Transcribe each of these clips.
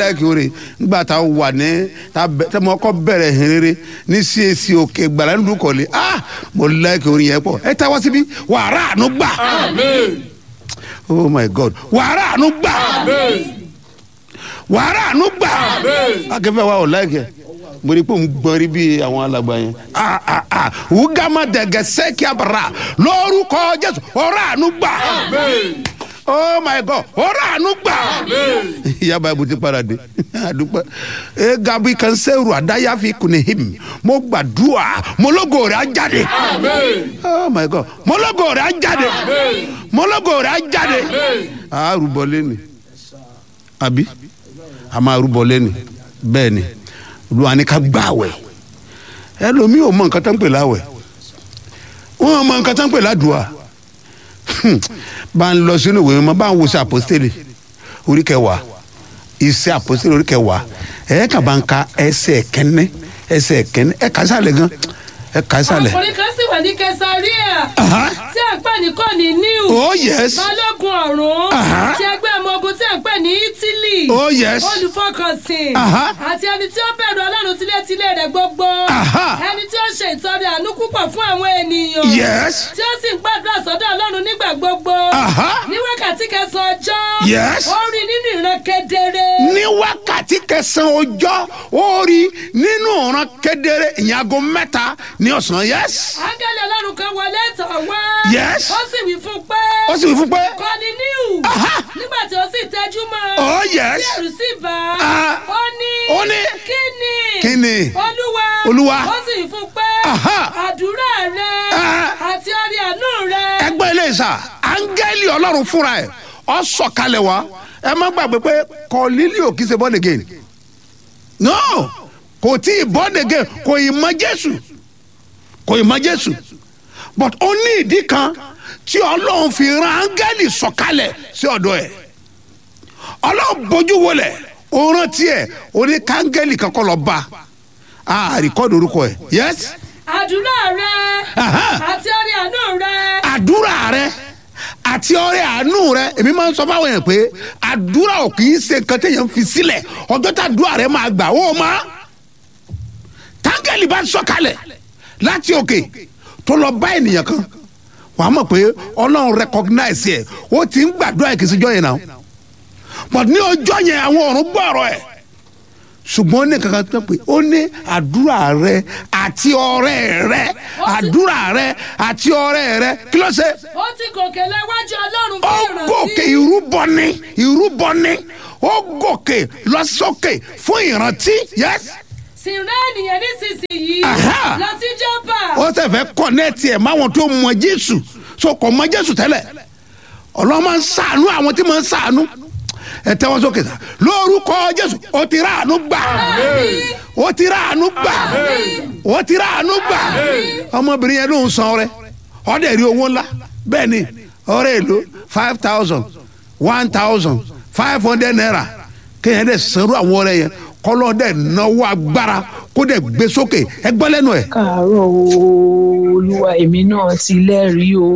láìkí oore nígbà tá a wà ní tá a mọ ọkọ bẹ̀rẹ̀ hìnrere ní CAC òkè gbàlá nínú kọ̀lé ah mo láìkí oore yẹn pọ̀ ẹ táwa síbí wàrà àánú gbà oh my god wàrà àánú gbà wàrà àánú gbà akẹ́fẹ́ wa ò láìkí ẹ̀ mo rí i pé òun gbọ́n rí bí àwọn alàgbà yẹn ah ah ah wúgàmà dẹ̀gẹ̀ sẹ́kì àbàrà lórúkọ jésù ọ̀rọ̀ àánú gbà oh my god ọ̀rọ̀ àánú gbà ìyá báyìí ti padà dé àdúpẹ́ ẹ gabi kan sẹ́rù àdáyàfi kùnìhìm mo gbàdúrà mọ́lógó rẹ̀ á jáde oh my god mọ́lógó rẹ̀ á jáde mọ́lógó rẹ̀ á jáde a rúbọ lẹ́nu àbí a máa rúbọ lẹ́nu bẹ́ẹ̀ ni olúwa ní ká gbààwẹ̀ ẹlòmíì ò mọ nǹkan tó ń pè láwẹ̀ wọn mọ nǹkan tó ń pè ládùúà bá ń lọ sínú ìwé mọ bá ń wo sí àpòstélì orí kẹwàá iṣẹ́ àpòstélì orí kẹwàá ẹ kà bá ń ka ẹsẹ̀ kẹ́ni ẹsẹ̀ kẹ́ni ẹ kà sálẹ̀ gan ẹ kà sálẹ̀. ọkùnrin kan sì wà ní kẹsàríà Aha. tí à ń pè ní kọ́ni níw oh yes balógun ọ̀run Aha. ti ẹgbẹ́ ọmọ ogun tí à ń pè ní ítílì oh yes olùfọkànsìn Aha. àti ẹni tí ó bẹ̀rù ọlọ́run tilétilé rẹ̀ gbogbo Aha. ẹni tí ó ṣe ìtọrẹ àánú púpọ̀ fún àwọn ènìyàn yes tí ó sì ń gbàdúrà sọ́dọ̀ ọlọ́run nígbà gbogbo Aha. ní wákàtí kẹsàn-án ọjọ́ Yes. ó rí nínú ìran kedere ní wákàtí kẹsàn-án ọjọ́ ó rí nínú ọ̀ràn kedere ìyẹn aago mẹ́ta ní ọ̀sán yes áńgẹ́lì ọlọ́run kan wọlé tọ̀ wá Yes. ó sì wí fún un pé ó sì wí fún pé kọ́ni níhù Aha. nígbà tí ó sì tẹ́jú mọ́ oh tí yes ẹ̀rù sì bá Ah. ó ní Ó ní. kí ni Kí ni? olúwa Olúwa. ó sì wí fún un pé Aha. àdúrà rẹ Ah. àti orí àánú rẹ ẹgbẹ́ ilé ìsà áńgẹ́lì ọlọ́run fúnra ẹ̀ ọ sọ̀kalẹ̀ wá ẹ má gbàgbé pé kọ́lílíò kì í ṣe born again no kò tí ì born again kò ì mọ jésù kò ì mọ jésù but ó ní ìdí kan tí ọlọ́run fi ran áńgẹ́lì sọ̀kalẹ̀ sí ọ̀dọ̀ ẹ̀ ọlọ́run bójú wọlé ó rántí ẹ̀ ó ní káńgẹ́lì kankan lọ bá a àríkọ́dù orúkọ ẹ̀ yes àdúrà rẹ Aha. àti orí àánú rẹ àdúrà rẹ àti ọrẹ àánú rẹ èmi máa ń sọ fáwọn yẹn pé àdúrà ò kì í ṣe nǹkan téèyàn fi sílẹ̀ ọjọ́ tá àdúrà rẹ máa gbà ó máa táńgẹ̀lì bá sọ̀kalẹ̀ láti òkè tó lọ bá ènìyàn kan wàá mọ̀ pé ọlọ́run recognize ẹ̀ ó ti ń gbàdúrà ẹ̀ kì í ṣèjọ́ yẹn náà but ní ọjọ́ yẹn àwọn ọ̀run gbọ́ ọ̀rọ̀ ẹ̀ ṣùgbọ́n ó ní kankan tó pé ó ní àdúrà rẹ àti ọrẹ rẹ àdúrà rẹ àti ọrẹ rẹ kí ló ṣe ó ti gòkè lẹ́wájú ọlọ́run ó fún ìrántí gòkè ìrúbọ ni ìrúbọ ni ó gòkè lọ sókè fún ìrántí yes sì rán ènìyàn nísinsìnyí Aha. lọ sí jọba ó sì fẹ́ kọ́nẹ́ẹ̀tì ẹ̀ máwọn tó mọ jésù so kò mọ jésù tẹ́lẹ̀ ọlọ́run máa ń sàánú àwọn tí máa ń sàánú ẹ tẹ́wọ́ sókè sá lórúkọ jésù ó ti ráàánú gbà ó ti ráàánú gbà ó ti ráàánú gbà ọmọbìnrin yẹn ló ń san ọrẹ ọdẹ rí owó ńlá bẹ́ẹ̀ ni ọrẹ èlò five thousand one thousand five hundred naira kéèyàn dẹ̀ sanwó àwọn ọrẹ yẹn kọ́lọ́ dẹ̀ náwó agbára kó dẹ̀ gbé sókè ẹ gbọ́ lẹ́nu ẹ̀. káàárọ̀ o olúwa èmi náà ti lẹ́rìí o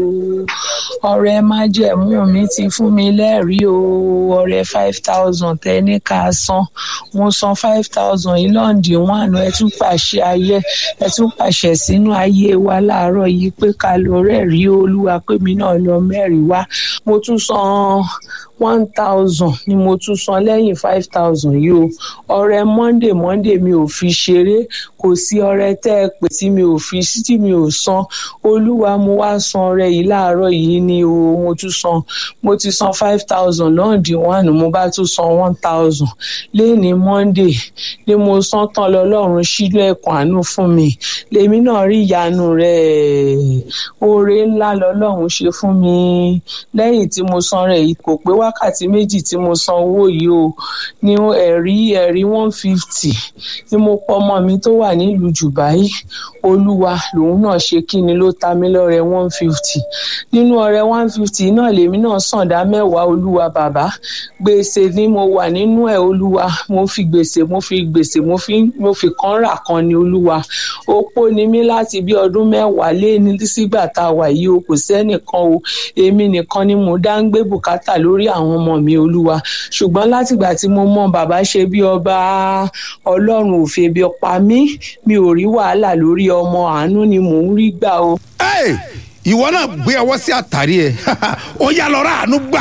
ọ̀rẹ́ májẹ̀mú mi ti fún mi lẹ́rìí o ọ̀rẹ́ five thousand tẹ́ni ká san mo san five thousand yìí lọ́ǹdì one ẹ tún pàṣẹ ayé ẹ tún pàṣẹ sínú ayé wa láàárọ̀ yìí pé ká lọ rẹ́rìí olúwa pé mi náà lọ mẹ́rìí wá mo tún san one thousand ni mo tún san lẹ́yìn five thousand yìí o ọ̀rẹ́ monday monday mi ò fi ṣeré kò sí ọ̀rẹ́ tẹ́ ẹ pè tí mi ò fi sí tí mi ò san olúwa mo wá san ọ̀rẹ́ yìí láàárọ̀ yìí ni o mo tún san mo ti san five thousand lọ́ǹdì one mo bá tún san one thousand lẹ́ni monday ni mo san tán lọ́lọ́run sílẹ̀ ẹ̀kọ́ àánú fún mi lèmi náà rí ìyanu rẹ̀ oore ńlá lọ́lọ́run ṣe fún mi lẹ́yìn tí mo san rẹ̀ yìí kò pé wákàtí méjì tí mo san owó yìí o ní ẹ̀rí ẹ̀rí one fifty tí mo pọ ọmọ mi tó wà nílùú Dubai olúwa lòun náà ṣe kí ni ló ta mí lọ́rẹ one fifty nínú ọrẹ one fifty náà lèmi náà sàn dá mẹ́wàá olúwa bàbá gbèsè ni mo wà nínú ẹ̀ olúwa mo fi gbèsè mo fi gbèsè mo fi mo fi kan rà kan ni olúwa opó ni mí láti bí ọdún mẹ́wàá lé ní sígbà tá a wà yìí o kò sẹ́nìkan o èmi nìkan ni mo dá ń gbé bùkátà lórí àwọn ọmọ mi olúwa ṣùgbọ́n látìgbà tí mo mọ bàbá ṣe bí ọba ọlọ́run ò fi ebi pa mí mi ò rí wàhálà lórí ọmọ àánú ni mò ń rí gbà o. Hey, ìwọ náà gbé ọwọ́ sí àtàrí ẹ̀ ó yá lọ́ra àánú gbà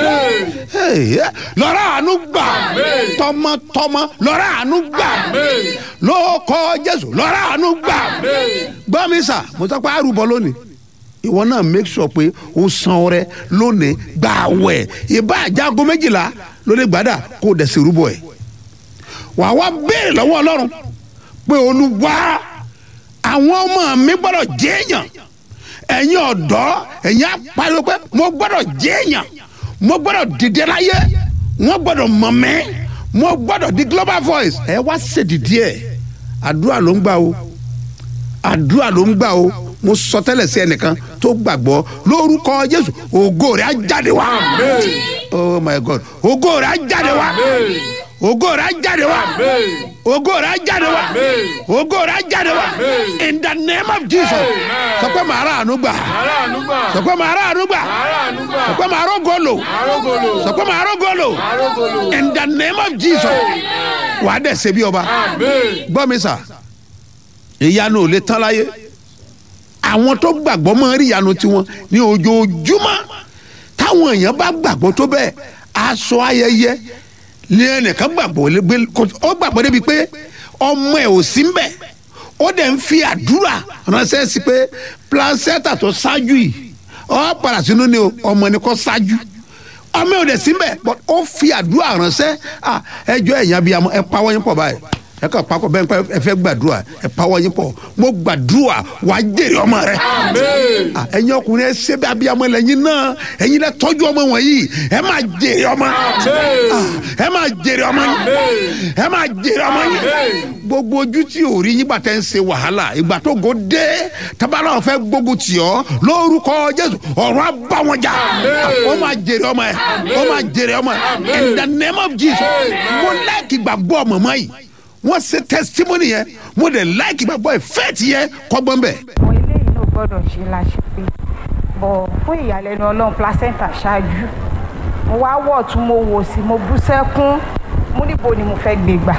Hey, lọ́ra àánú gbà tọmọtọmọ lọ́ra àánú gbà lóòkọ Jésù lọ́ra àánú gbà gbọ́ mi sà mo sọ pé àrùbọ lónìí ìwọ náà make sure pé o san ọrẹ lónìí gbà wẹ̀ ìbá àjágo méjìlá lórí gbàdà kó o dẹ̀ sí rúbọ ẹ̀ wàá wá béèrè lọ́wọ́ Ọlọ́run pé Olúwa àwọn ọmọ mi gbọ́dọ̀ jẹ́yàn ẹ̀yin ọ̀dọ́ ẹ̀yin apariwo pé mo gbọ́dọ̀ jẹ́yàn mo gbọ́dọ̀ dìde láyé wọ́n gbọ́dọ̀ mọ̀ mí mo gbọ́dọ̀ di global voice ẹ wá ṣèdìdí ẹ̀ àdúrà ló ń gbà o àdúrà ló ń gbà o mo sọ tẹ́lẹ̀ sí ẹnìkan tó gbàgbọ́ lórúkọ Jésù ògo rẹ̀ á jáde wá oh my God ògo rẹ̀ á jáde wá ògo rẹ̀ á jáde wá ògo rẹ̀ á jáde wá ògo rẹ̀ á jáde wá in the name of Jesus sọ pé màá rà àánú gbà sọ pé màá rà àánú gbà sọ pé màá rógo lò sọ pé màá rógo lò in the name of Jesus wàá dẹ̀ ṣe bí ọba gbọ́ mi sà ìyanu ò lè tán láyé àwọn tó gbàgbọ́ máa rí ìyanu tiwọn ní ojoojúmọ́ táwọn èèyàn bá gbàgbọ́ tó bẹ́ẹ̀ aṣọ ayẹyẹ ní ẹnìkan gbàgbọ́ lé ó gbàgbọ́ débi pé ọmọ ẹ̀ ò sí mbẹ̀ ó dẹ̀ ń fi àdúrà ránṣẹ́ sí pé placenta tó ṣáájú yìí ọ padà sínú ni ọmọ ẹni kọ́ ṣáájú ọmọ ẹ̀ ò dẹ̀ sí mbẹ̀ but ó fi àdúrà ránṣẹ́ ẹjọ́ ẹ̀yìn abiyamọ ẹ pawọ́ yín pọ̀ báyìí ẹ kàn pakọ bẹ́ẹ̀ pé ẹ fẹ́ gbàdúrà ẹ pawọ́ yín pọ̀ mo gbàdúrà wà á jèrè ọmọ rẹ. ẹ̀yin ọkùnrin ẹ ṣe bí abiyamọ lẹ́yìn náà ẹ̀yin lẹ tọ́jú ọmọ wọ̀nyí ẹ máa jèrè ọmọ ẹ máa jèrè ọmọ yín ẹ máa jèrè ọmọ yín gbogbo ojú tí ò rí yín gbà tẹ́ ń ṣe wàhálà ìgbà tó go dé tabalà fẹ́ gbógun tì ọ́ lórúkọ Jésù ọ̀run á bá wọn jà ó máa jèrè ọmọ ẹ ó máa jèrè ọmọ ẹ in the name of Jesus mo láìkì gbàgbọ́ mọ̀mọ́ yìí wọ́n ṣe testimony yẹn mo dẹ̀ like ìgbàgbọ́ ìfẹ́ẹ̀tì yẹn kọ́gbọ́n bẹ̀. àwọn eléyìí náà gbọ́dọ̀ ṣe láṣẹ pé bọ̀ fún ìyàlẹ́nu ọlọ́run placenta ṣáájú mo wá wọ̀ tún mo wò sí mo bú sẹ́kún mo níbo ni mo fẹ́ gbé gbà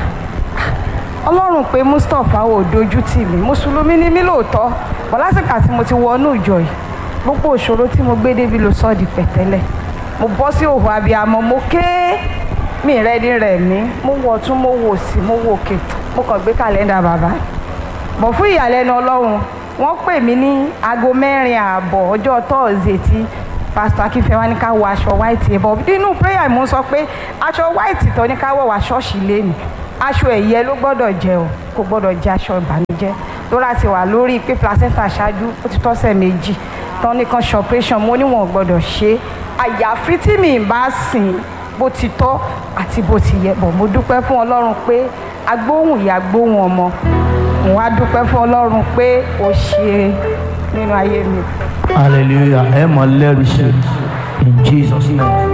ọlọ́run pé mustapha ò dojú tì mí mùsùlùmí ni mí lóòótọ́ bọ̀ lásìkò àti mo ti wọnú ìjọ yìí gbogbo òṣòro tí mo gbé débi ló sọ di pẹ̀tẹ́lẹ̀ mo bọ́ sí òhò abiyamọ mo ké mi rẹ ní rẹ mí mo wọ tún mo wò sí mo wò òkè mo kàn gbé kàlẹ́ndà bàbá bọ̀ fún ìyàlẹ́nu ọlọ́run wọ́n pè mí ní aago mẹ́rin ààbọ̀ ọjọ́ tọ́ọ̀sì tí pásítọ̀ akínfẹ́ wa ní ká wọ aṣọ white yẹn bọ̀ nínú prayer mo sọ pé aṣọ white tó ní ká wọ̀ wá ṣọ́ọ̀ṣì lẹ́nu aṣọ ẹ̀yẹ ló gbọ́dọ̀ jẹ́ o kò gbọ́dọ̀ jẹ́ aṣọ ìbànújẹ́ lóra ti wà lórí pé placenta ṣáájú ó ti tọ́sẹ̀ méjì tán ní kan ṣe operation mo níwọ̀n gbọ́dọ̀ ṣe àyàfi tí mi bá sìn bó ti tọ́ àti bó ti yẹ bọ̀ mo dúpẹ́ fún ọlọ́run pé agbóhùn ìyá gbóhùn ọmọ mo wá dúpẹ́ fún ọlọ́run pé ó ṣe nínú ayé mi. hallelujah ẹ mọ lẹ́rìí ṣe in jesus name.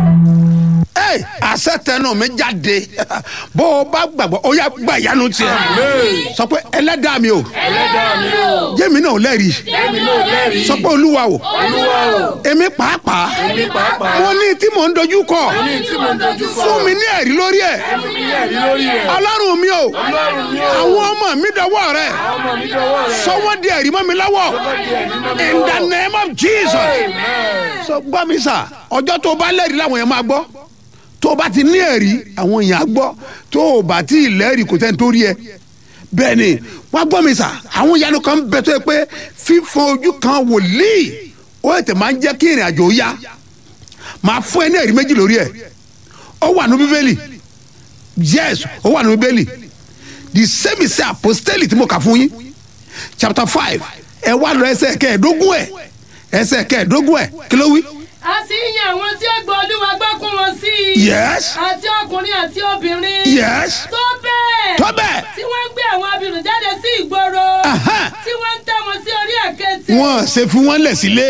Hey, àṣẹ tẹnu mi jáde bó o bá gbàgbọ́ ó yá gba ìyanu tiẹ̀ sọ pé ẹlẹ́dàá mi o ẹlẹ́dàá mi o jẹ́mi náà lẹ́rìí èmi náà lẹ́rìí sọ pé olúwa o olúwa o èmi pàápàá èmi pàápàá mo ní tí mò ń dojú kọ ní tí mo dojú kọ fún mi ní ẹ̀rí lórí ẹ̀ fún mi ní ẹ̀rí lórí rẹ̀ ọlọ́run mi o ọlọ́run mi o àwọn ọmọ mi dọwọ́ rẹ ọmọ mi dọwọ́ rẹ̀ sọ wọ́n di ẹ̀rí mọ́ mi lọ́wọ́ in the name of Jesus sọ gbọ́ mi sà ọjọ́ tó o bá lẹ́rìí làwọn yẹn máa gbọ́ tó o bá ti ní ẹ̀rí àwọn èèyàn á gbọ́ tó o bá ti lẹ́rìí kò tẹ́ni tó rí ẹ bẹ́ẹ̀ ni wọ́n gbọ́ mi sà àwọn ìyanu kan bẹ tó yẹ pé fífọn ojú kan wòlíì ó ètè máa ń jẹ́ kí ìrìn àjò yá máa fún ẹ ní ẹ̀rí méjì lórí ẹ̀ ó wà ní bíbélì yes ó wà ní bíbélì the same is apostoli tí mo kà fún yín chapter five ẹ wá lọ ẹsẹ̀ kẹẹ̀ẹ́dógún ẹ̀ ẹsẹ̀ kẹẹ̀ẹ́dógún ẹ̀ kí ló wí. a sì ń yan àwọn tí ó gbọ́ olúwa gbọ́ kún wọn sí i yes àti ọkùnrin àti obìnrin yes tó bẹ́ẹ̀ tó bẹ́ẹ̀ tí wọ́n ń gbé àwọn abirùn jáde sí ìgboro Aha. tí wọ́n ń tẹ́ wọn sí orí àkẹ́tì wọ́n ṣe fún wọn lẹ̀ sílé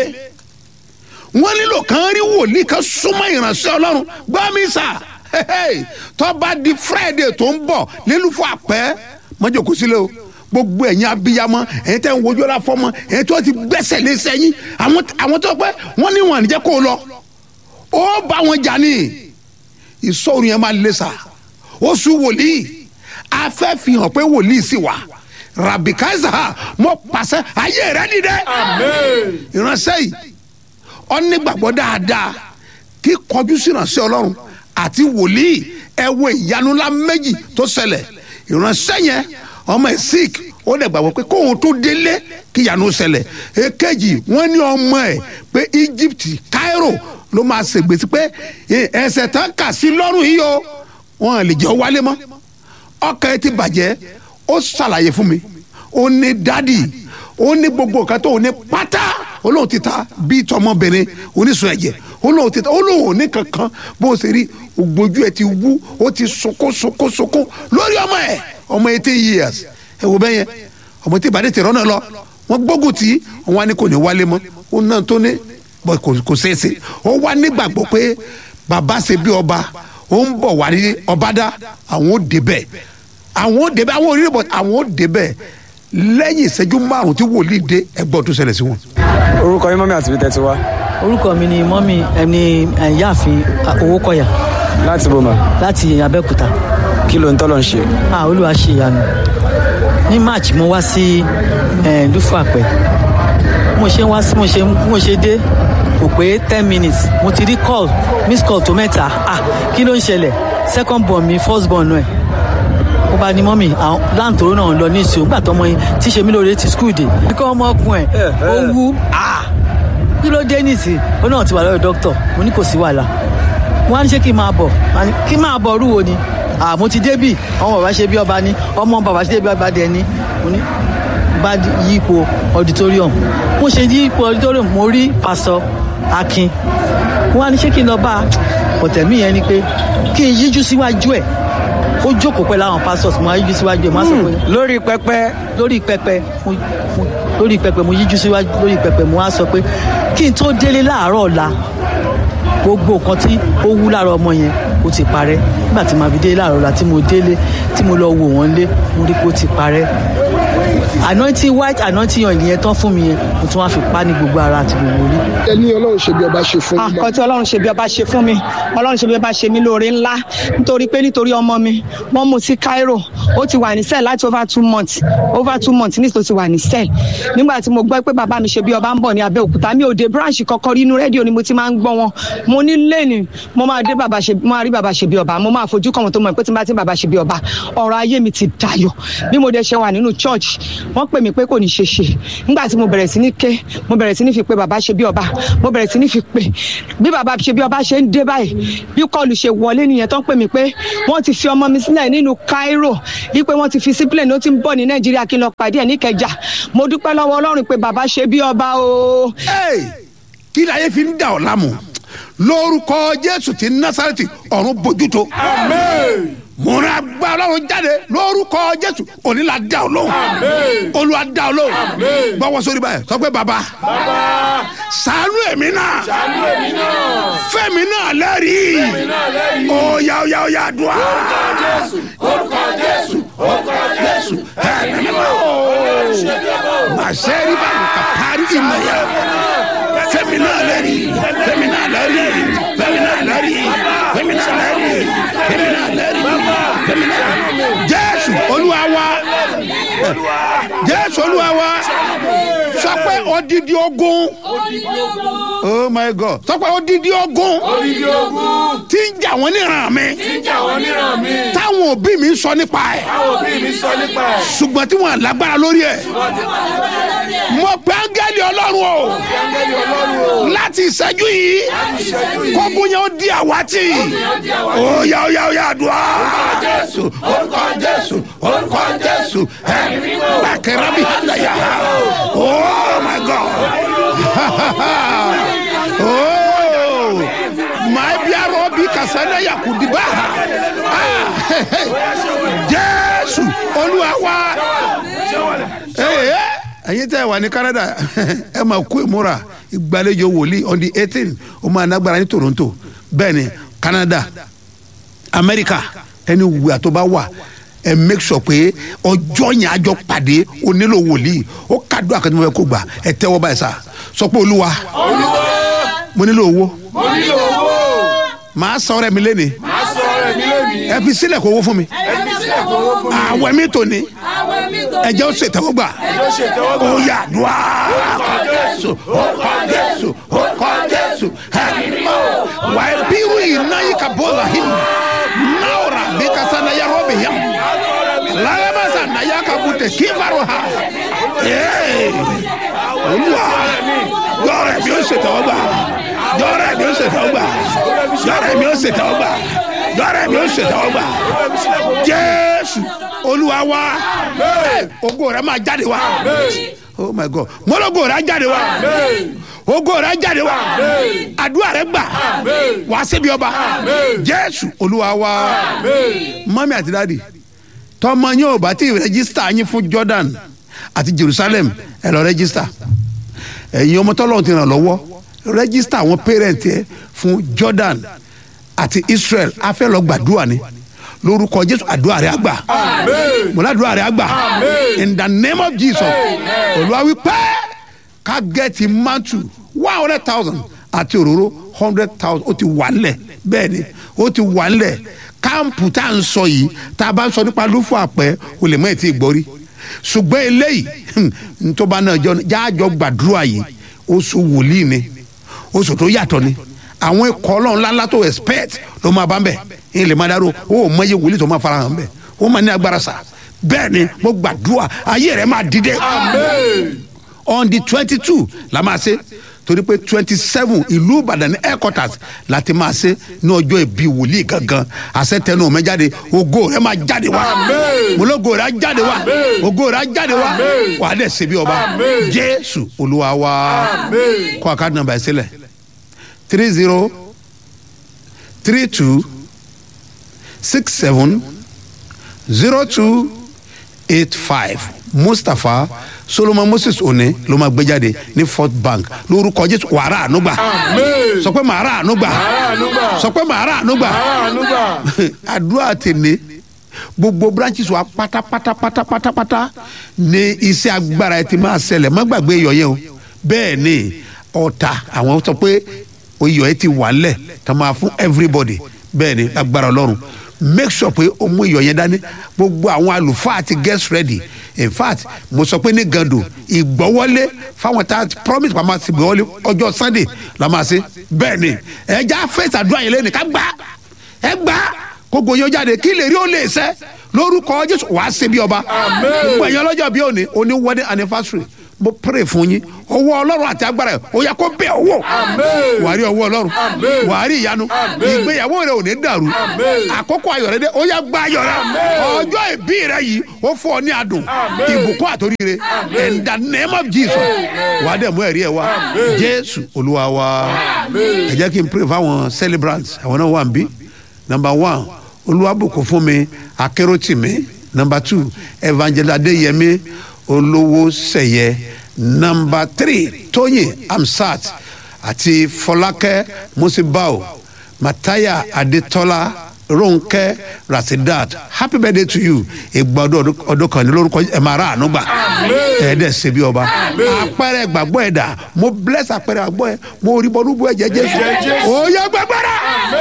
wọ́n nílò kàn rí wòlíì kan súnmọ́ ìránṣẹ́ ọlọ́run gbọ́ mi sà Hey, tó bá di friday tó ń bọ̀ nílùfọ́ àpẹ́ mọ́jọ́kú sílẹ̀ o gbogbo ẹ̀yin abiyamọ ẹ̀yin tẹ́ ń wojú ọ̀la fọ́mọ ẹ̀yin tó ti gbẹ́sẹ̀ lé sẹ́yìn àwọn àwọn tó pẹ́ wọ́n ní wọn àníjẹ́ kó o lọ ó bá wọn jà ní ìsọ̀rù yẹn máa lé sa oṣù wòlíì a fẹ́ fi hàn pé wòlíì sì wà rabikaza mo pàṣẹ ayé rẹ dìde ìránṣẹ́ yìí ọ nígbàgbọ́ dáadáa kí kọjú sí ìránṣẹ́ ọlọ́run àti wòlíì ẹ wo ìyanu ńlá méjì tó ṣẹlẹ̀ ìránṣẹ́ yẹn ọmọ ẹ̀ sick ó dẹ̀ gbàgbọ́ pé kóun tó délé kí ìyanu ṣẹlẹ̀ èkejì wọ́n ní ọmọ ẹ̀ pé Egypt Cairo ló máa ṣègbèsí pé ẹsẹ̀ tán kà sí lọ́rùn yìí o wọn lè jẹ́ wálé mọ́ ọkàn ẹ ti bàjẹ́ ó ṣàlàyé fún mi ó ní dádì ó ní gbogbo nǹkan tó ní pátá olóhùn ti ta bíi tọmọbìnrin oníṣun ẹ̀jẹ̀ olóhùn ti ta olóhùn ní kankan bó o ṣe rí ògbójú ẹ ti wú ó ti sunkún sunkún sunkún lórí ọmọ ẹ ọmọ eighteen years ẹ wo bẹ́yẹn ọmọ tí ìbàdí ti rọ́nà lọ wọ́n gbógun tí wọ́n wá ní kò ní wálé mọ́ ó náà tó ní bọ́ kò ṣeé ṣe ó wá nígbàgbọ́ pé bàbá ṣe bí ọba ó ń bọ̀ wá ní ọbádá àwọn ò débẹ̀ àwọn ò débẹ̀ àwọn ò rí bọ̀ àwọn ò débẹ̀ lẹ́yìn ìṣẹ́jú márùn-ún tí wòlíì dé ẹgbọ́n tó ṣẹlẹ̀ sí wọn. orúkọ yín mọ́mí àti ibi tẹ́ ti wá orúkọ mi ni mọ́mí ẹni ìyáàfin owó kọ̀yà láti bòmà láti abẹ́òkúta kí ló ń tọ́ lọ ń ṣe. ah olúwa ṣe ìyanu ní march mo wá sí dúfú àpẹ mo ṣe wá sí mo ṣe mo ṣe dé kò pé ten minutes mo ti rí call miss call tó mẹ́ta ah kí ló ń ṣẹlẹ̀ second born mi first born náà ó bá ní mọ́mì àwọn láǹtòrò náà lọ ní ìṣòwò nígbà tọmọ yín tí ṣe mí lóore ti skul dé kíkọ́ ọmọ ọkùnrin ẹ̀ ó wú ah kí ló dé nìsín ó náà ti wà lọ́dọ̀ dókítà mo ní kò sí wàhálà wọ́n á ní ṣé kí n máa bọ̀ kí n máa bọ̀ rúwo ni àmọ́ ti débì ọmọ bàbá ṣe bí ọba ní ọmọ bàbá ṣe bí ọba dẹ ní mo ní bá yípo auditorium mo ṣe yípo auditorium mo rí pásọ akin wọ́n á ní ṣé kí n lọ bá ọ̀tẹ̀mí yẹn ni pé kí n yíjú síwájú ẹ̀ ó jókòó pẹ̀lú àwọn pastors mo á yíjú síwájú ẹ̀ mo á sọ pé lórí pẹpẹ lórí pẹpẹ lórí pẹpẹ mo yíjú síwájú lórí pẹpẹ mo á sọ pé kí n tó délé láàárọ̀ ọ̀la gbogbo nǹkan tí ó wú lára ọmọ yẹn ó ti parẹ́ nígbà tí màá fi délé láàárọ̀ ọ̀la tí mo délé tí mo lọ wò wọ́n lé mo rí pé ó ti parẹ́ anointing white anointing oil yẹn tán fún mi yẹn mo tún wá fi pa ní gbogbo ara àti gbogbo orí. ẹ ní ọlọ́run ṣe bí ọba ṣe fún mi. àkọ́ tí ọlọ́run ṣe bí ọba ṣe fún mi ọlọ́run ṣe bí ọba ṣe mí lóore ńlá nítorí pé nítorí ọmọ mi wọ́n mú sí Cairo ó ti wà ní cell láti over two months over two months ní ìtò ti wà ní cell nígbà tí mo gbọ́ pé bàbá mi ṣe bí ọba ń bọ̀ ní Abẹ́òkúta mi ò dé branch kọ́kọ́ rí inú rédíò ni mo ti máa ń gbọ́ wọn mo ní lẹ́nu mo máa dé bàbá ṣe mo máa rí bàbá ṣe bí ọba mo máa fojú kàn wọn tó mọ̀ pé tí n bá ti bàbá ṣe bí ọba ọ̀rọ̀ ayé mi ti dayọ̀ bí mo dẹ̀ ṣe wà nínú church wọ́n pè mí pé kò ní ṣe ṣe nígbà tí mo bẹ̀rẹ̀ sí ní ké mo bẹ̀rẹ̀ sí ní fi pé bàbá ṣe bí ọba mo bẹ̀rẹ̀ sí ní fi pé bí bàbá ṣe bí ọba ṣe ń dé báyìí bí kọlù ṣe wọlé nìyẹn tó ń pè mí pé wọ́n ti fi ọmọ mi sílẹ̀ nínú Cairo wípé wọ́n ti fi sí plane ó ti ń bọ̀ ní Nàìjíríà kí n lọ pàdé ẹ̀ níkẹjà mo dúpẹ́ lọ́wọ́ Ọlọ́run pé bàbá ṣe bí ọba o. kí láyé fi ń dà ọ́ lámù lórúkọ Jésù ti Násárẹ́tì ọ̀run bójútó. Àmín mo ra gba ọlọ́run jáde lórúkọ jésù òní la dá ọ lóhùn olúwa dá ọ lóhùn gbọ́wọ́ sórí báyìí sọ pé baba ṣàánú èmi náà fẹ́mi náà lẹ́rìí óyá óyá óyá dùn á orúkọ jésù orúkọ jésù ẹ̀mí mímọ́ màṣẹ́ rí báyìí ka parí ìmọ̀ yá fẹ́mi náà lẹ́rìí fẹ́mi náà lẹ́rìí fẹ́mi náà lẹ́rìí fẹ́mi náà lẹ́rìí fẹ́mi náà lẹ́rìí jésù olúwa wa jésù olúwa wa sọ pé odidi ogun oh my god sọ pé odidi ogun tí ń jà wọ́n níran mi táwọn òbí mi ń sọ nípa ẹ̀ ṣùgbọ́n tí wọ́n lágbára lórí ẹ̀ mo pe áńgẹ́lì ọlọ́run o láti ìṣẹ́jú yìí kógun yẹn ó di àwátì ó yá ó yá ó yá àdúrà jésù orúkọ jésù orúkọ jésù ẹ gbàkẹ́rẹ́ bí hàlàyà oh my god oh my biaro bi kasana yakudiba jésù olúwa wa ẹ̀yin tẹ́ wà ní Canada ẹ máa kú ìmúra ìgbàlejò wòlíì on the eighteen ó máa nágbára ní Toronto bẹ́ẹ̀ ni Canada America ẹni wùwà tó bá wà ẹ make sure pé ọjọ́ yẹn àjọ pàdé o nílò wòlíì ó kàdúrà kan tí mo fẹ́ kó gbà ẹ tẹ́wọ́ báyìí sá sọ pé olúwa mo nílò owó mo nílò owó màá sọ ọrẹ mi léni Màá sọ ọ̀rẹ́ mi lónìí. ẹ fi sílẹ̀ kó owó fún mi Ẹbí sílẹ̀ kó owó fún mi. àwẹ̀ mi tò ní Àwẹ̀ mi tó ẹ̀jẹ̀ ó ṣètẹ́wọ́gbà Ẹjọ́ ṣe ìtẹ́wọ́gbà. ó yà dùá jésù ó kọ jésù ó kọ jésù ẹ̀mọ́ wà á bírú iná yìí ka bọ́ la hìm náwó bí kasa na yàrá ó bì yàm lálábàṣà na yà ka bùtẹ̀ kí farò ha Ee, olúwa jọrọ mi ó ṣètẹ́wọ́gbà jọrọ mi ó ṣètẹ́wọ́gbà jọrọ mi ó ṣètẹ́wọ́gbà jọrọ mi ó ṣètẹ́wọ́gbà jésù olúwa wa ogo rẹ máa jáde wa oh my god mọlọgo rẹ á jáde wa ogo rẹ á jáde wa àdúrà rẹ gbà wá síbi ọba jésù olúwa wa mọ́mí àti dáàdì tọmọ yín ò bá tí ì rẹ́gísítà yín fún jordan àti jerusalem ẹ lọ rẹ́gísítà ẹ̀yin ọmọ tọ́lọ́run ti ràn lọ́wọ́ rẹ́gísítà àwọn pẹ́rẹ́ǹtì ẹ fún jordan àti israel a fẹ́ lọ gbàdúrà ni lórúkọ jésù àdúrà rẹ àgbà mo ládùúrà rẹ àgbà in the name of jesus olúwa wí pé ká gẹ́ẹ̀tì mantu one hundred thousand àti òróró hundred thousand ó ti wà nílẹ̀ bẹ́ẹ̀ ni ó ti wà nílẹ̀ káàmpù tá à ń sọ yìí tá a bá ń sọ nípa lófò àpẹ o lè mọ ètí ìgbọ́rí ṣùgbọ́n eléyìí ntọ́ba náà jọ jáàjọ gbàdúrà yìí oṣù wòlíì ni oṣù tó yàtọ̀ ni àwọn ikọ̀ ọlọ́run ńláńlá tó expect ló máa bá ń bẹ̀ yín lè máa dárò ó ò mọ iye wòlíì tó máa fara hàn bẹ̀ ó máa ní agbára sà bẹ́ẹ̀ ni mo gbàdúrà ayé rẹ̀ máa dìde on the twenty two la máa ṣe torí pé twenty seven ìlú ìbàdàn ní headquarters láti máa ṣe ní ọjọ́ ìbí wòlíì gangan àṣẹ tẹnu ọmọ jáde ògo rẹ máa jáde wá mọlógo rẹ á jáde wá ògo rẹ á jáde wá wà á dẹ̀ ṣe bí ọba jésù olúwa wá kó àkáàdì nàmbà ẹ̀ sílẹ̀ three zero three two six seven zero two eight five mustapha solomon moses one ló máa gbé jáde ní fort bank lórúkọ jésù wàrà ànúgbà sọ pé màrà ànúgbà sọ pé màrà ànúgbà àdúrà tèlé gbogbo branches wa pátápátá pátápátá ní iṣẹ́ agbára ẹ ti máa ṣẹlẹ̀ má gbàgbé iyọ̀ yẹn o bẹ́ẹ̀ ni ọ̀tá àwọn sọ pé iyọ̀ ẹ ti wà lẹ̀ tá máa fún everybody bẹ́ẹ̀ ni agbára ọlọ́run make sure pé o mú iyọ̀ yẹn dání gbogbo àwọn àlùfáà ti get ready in fact mo sọ pé ní gando ìgbọ́wọ́lé fáwọn tá a promise pa máa ti gbọ́wọ́lé ọjọ́ sunday la máa ṣe bẹ́ẹ̀ ni ẹja fèsì àdúrà yẹn lẹ́nu ká gbá ẹ gbá kókò yóò jáde kí lè rí ó lè sẹ́ lórúkọ jésù wàá ṣe bí ọba gbogbo ẹ̀yàn ọlọ́jọ́ bí òní òní wedding anniversary mo pray fún yín owó ọlọ́run àti agbára ẹ̀ ó yẹ kó bẹ̀ owó wàá rí owó ọlọ́run wàá rí ìyanu ìgbéyàwó rẹ ò ní dàrú àkókò ayọ̀ rẹ dé ó yẹ gba ayọ̀ rẹ ọjọ́ ìbí rẹ yìí ó fún ọ ní adùn ìbùkún àtòríire in the name of jesus wàá dẹ̀ mú ẹ̀rí ẹ̀ wá jésù olúwa wa ẹ jẹ́ kí n pray fáwọn celebrants àwọn náà wà ń bí number one olúwàbùkún fún mi akéròtìmí number two evangelist adéyẹmí olówó sẹyẹ nọmba three tóyìn amsat àti fọlákẹ́ musibao mataya adetola ronke rasidat happy birthday to you ìgbà ọdún ọdún kan ní lórúkọ ẹ máa ra àánú gbà ẹ̀ẹ́dẹ̀ ṣe bí ọba àpẹẹrẹ gbàgbọ́ ẹ̀ dà mo bless àpẹẹrẹ gbàgbọ́ ẹ̀ mo rí bọ́ọ̀lù bú ẹ̀jẹ̀ jésù ó yẹ gbẹgbẹrẹ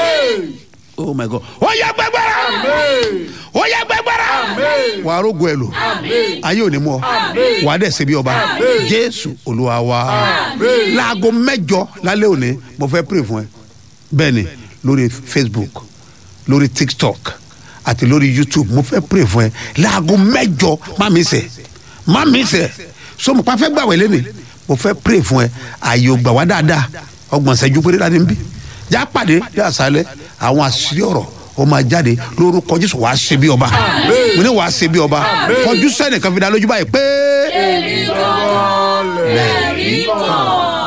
oh my god ó yẹ gbẹgbẹrẹ ó yẹ gbẹgbẹrẹ wà á rógo ẹ lò ayé ò ní mú ọ wà á dẹ̀ ṣe bí ọba jésù olúwa wa láago mẹjọ lálẹ́ òní mo fẹ́ pray fún ẹ bẹ́ẹ̀ ni lórí facebook lórí tiktok àti lórí youtube mo fẹ́ pray fún ẹ láago mẹjọ má mi sẹ má mi sẹ so mo pa fẹ́ gbàwé lẹ́nu mo fẹ́ pray fún ẹ ààyè ò gbà wá dáadáa ọgbọ̀n ṣẹ́jú péré láti ń bí já pàdé ní àṣálẹ́ àwọn àṣírí ọ̀rọ̀ ó máa jáde lórúkọ jésù wàá ṣe bí ọba mo ní wàá ṣe bí ọba kọjú sẹ́nìkan fi dá lójú báyìí pé. èmi kan lẹ́rìí kan.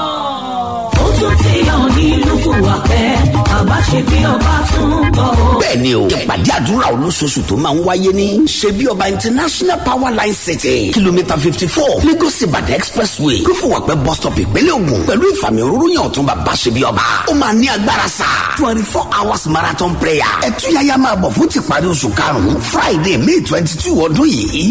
ó tún ti hàn nílùú fúwàpẹ́ àbá ṣe bí ọba tún bọ̀ ó. bẹ́ẹ̀ ni o ìpàdé àdúrà olóṣooṣù tó máa ń wáyé ní ṣebí ọba international power line city kìlómítà fifty four lagos ibadan expressway lófùwàpẹ́ bus stop ìpínlẹ̀ ògùn pẹ̀lú ìfàmì òróró yàn ọ̀tún bàbá ṣebí ọba ó máa ní agbára sá twenty four hours marathon prayer ẹ̀túyàyà máa bọ̀ fún tìparí oṣù karùn-ún friday may twenty two ọdún yìí